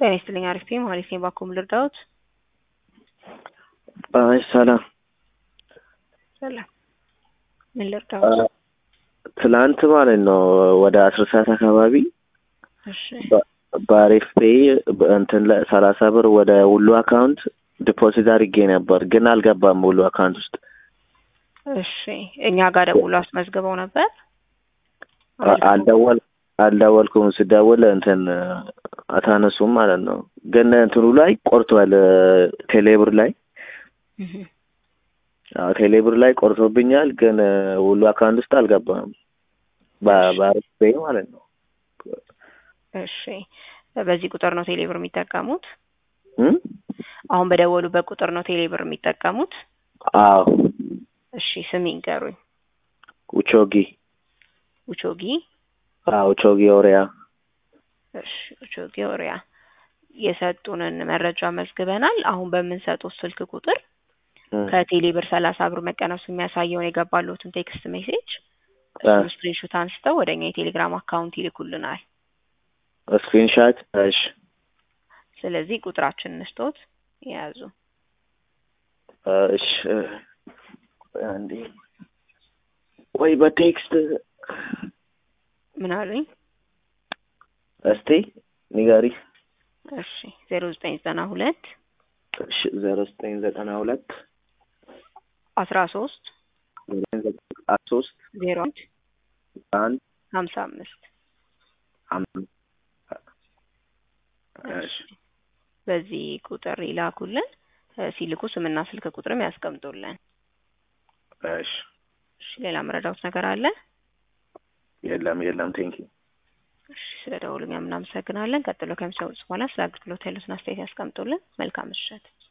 ጤና ይስጥልኝ። አሪፍ ነኝ። መሀሌት ነኝ። ባኮ ምን ልርዳዎት? አይ ሰላም ሰላም። ምን ልርዳዎት? ትላንት ማለት ነው ወደ አስር ሰዓት አካባቢ እሺ በአሪፍ ፔይ እንትን ላይ ሰላሳ ብር ወደ ሁሉ አካውንት ዲፖዚት አድርጌ ነበር፣ ግን አልገባም ሁሉ አካውንት ውስጥ። እሺ እኛ ጋር ደውሎ አስመዝግበው ነበር። አልደወል አልደወልኩም። ስደውል እንትን አታነሱም ማለት ነው። ግን እንትኑ ላይ ቆርቷል። ቴሌብር ላይ እህ አዎ ቴሌብር ላይ ቆርጦብኛል፣ ግን ሁሉ አካውንት ውስጥ አልገባም። በአሪፍ ፔይ ማለት ነው። እሺ በዚህ ቁጥር ነው ቴሌብር የሚጠቀሙት? እም? አሁን በደወሉበት ቁጥር ነው ቴሌብር የሚጠቀሙት? አዎ እሺ ስም ይንገሩኝ። ኡቾጊ ኡቾጊ አዎ ኡቾጊ ኦሪያ እሺ ኡቾጊ ኦሪያ የሰጡንን መረጃ መዝግበናል። አሁን በምንሰጡት ስልክ ቁጥር ከቴሌብር ሰላሳ ብር መቀነሱ የሚያሳየውን የገባሉትን ቴክስት ሜሴጅ እሱን ስክሪንሾት አንስተው ወደ እኛ የቴሌግራም አካውንት ይልኩልናል። ስክሪንሻት እሺ ስለዚህ ቁጥራችንን እንስቶት የያዙ እሺ አንዴ ወይ በቴክስት ምን አሉኝ? እስቲ ንገሪ። እሺ ዜሮ ዘጠኝ ዘጠና ሁለት እሺ ዜሮ ዘጠኝ ዘጠና ሁለት አስራ ሶስት ሶስት ዜሮ አንድ አንድ ሀምሳ አምስት አምስት እሺ በዚህ ቁጥር ይላኩልን። ሲልኩ ስምና ስልክ ቁጥርም ያስቀምጡልን። እሺ እሺ ሌላ መረዳት ነገር አለ? የለም የለም። ቴንኪ እሺ ስለ ደውሉኛ እናመሰግናለን። ቀጥሎ ከሚሰሙት በኋላ ስለ አገልግሎት ያሉትን አስተያየት ያስቀምጡልን። መልካም ምሽት።